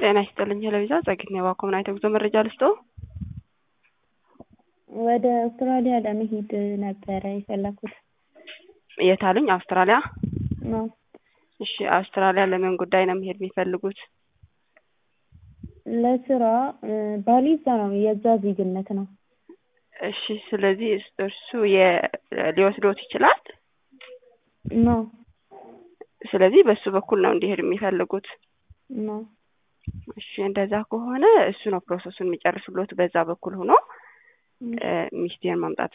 ጤና ይስጥልኝ ሄለቪዛ ጸግኔ ባኮምና የተጉዞ መረጃ ልስጦ ወደ አውስትራሊያ ለመሄድ ነበረ የፈለኩት። የት አሉኝ? አውስትራሊያ። ነው እሺ አውስትራሊያ ለምን ጉዳይ ነው መሄድ የሚፈልጉት? ለስራ ባሌ እዛ ነው፣ የዛ ዜግነት ነው። እሺ ስለዚህ እርሱ የ- ሊወስዶት ይችላል። ነው ስለዚህ በሱ በኩል ነው እንዲሄድ የሚፈልጉት። ነው እሺ እንደዛ ከሆነ እሱ ነው ፕሮሰሱን የሚጨርስሎት። በዛ በኩል ሆኖ ሚስቴን ማምጣት